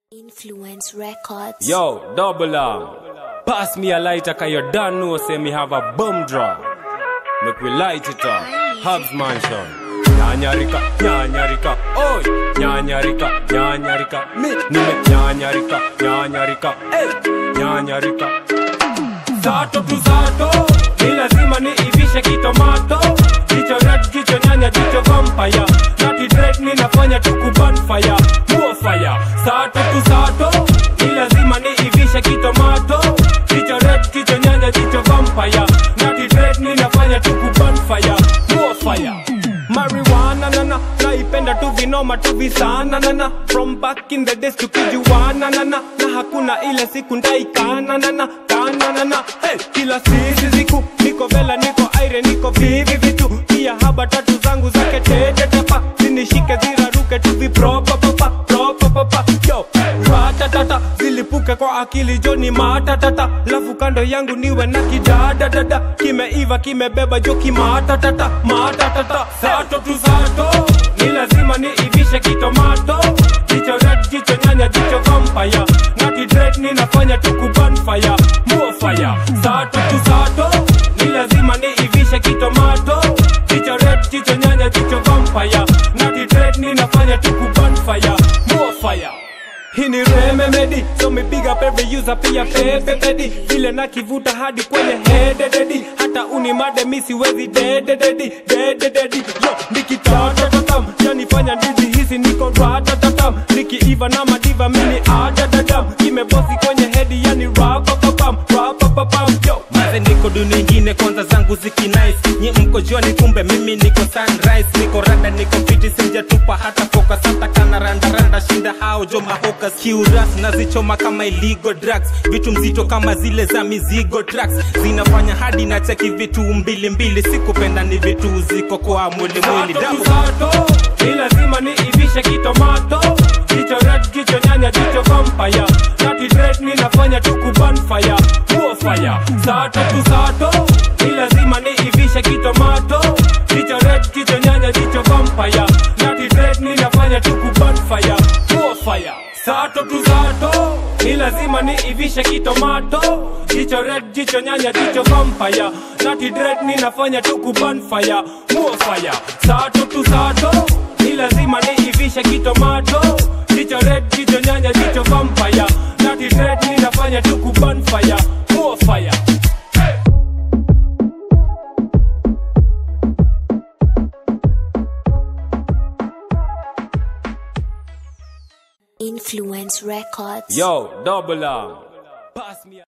Influence Records. Yo, double arm. Pass me a lighter, cause you don't know, say me have a bomb draw. Make we light it up. Hubs Mansion. Nyanyarika, nyanyarika, oi. Nyanyarika, nyanyarika, mi. Nime nyanyarika, nyanyarika, ey. Nyanyarika. Sato tu sato, ni lazima ni ivishe kitomato. Jicho red, jicho nyanya, jicho vampire. Nati dread ninafanya tuku bonfire. More fire. Sato tu sato, ni lazima ni ivishe kitomato. Jicho red, jicho nyanya, jicho vampire. Nati dread ninafanya tuku bonfire. More fire. Marijuana nana naipenda tu vinoma tu visana nana from back in the days tukijuana nana na hakuna ile siku ndaikana nana kana nana hey, kila sisi siku niko vela niko aire niko vivi vitu pia haba tatu zangu zake tete tepa zinishike ziraruke tu vipropa papa propa papa yo ratatata zilipuke kwa akili joni matatata lafu kando yangu niwe na kidadadada kimeiva kimebeba jo kimatatata matatata sato tu sato ni lazima ni ivishe kitomato jicho red jicho nyanya jicho vampire nati dread ninafanya tuku bonfire more fire sato tu sato ni lazima ni ivishe kitomato jicho red jicho nyanya jicho vampire nati dread ninafanya tuku bonfire more fire hii ni rememedi so me big up every user pia pepe pedi vile na kivuta hadi kwenye hedededi hata unimade mi siwezi dedededi dedededi yo nikitatatam yanifanya ndizi hizi niko ratatatam nikiiva na madiva mini adadadam kimebosi kwenye hedi yani rapapapam rapapapam yo Maze niko dunia ingine kwanza zangu ziki nice Nyi mko jioni kumbe mimi niko sunrise Niko rada niko fiti sijatupa hata focus Hata kana randa randa shinda hao jo mahokas Kiuras nazichoma kama illegal drugs Vitu mzito kama zile za mizigo trucks Zinafanya hadi na cheki vitu mbili mbili Sikupenda ni vitu ziko kwa mwili mwili Sato Damu tu sato, ni lazima ni ivishe kitomato Jicho red, jicho nyanya, jicho vampire Nati dread ninafanya tuku bonfire More fire Sato tu sato, ni lazima ni ivishe kitomato Jicho red, jicho nyanya, jicho vampire Nati dread ninafanya tuku bonfire More fire Sato tu sato, ni lazima ni ivishe kitomato Jicho red, jicho nyanya, jicho vampire Nati dread ninafanya tuku bonfire More fire Sato tu sato, ni lazima ni ivishe kitomato Jicho red, jicho nyanya, jicho vampire Nati dread ninafanya tuku bonfire More fire Influence Records. Yo, double arm Pass me a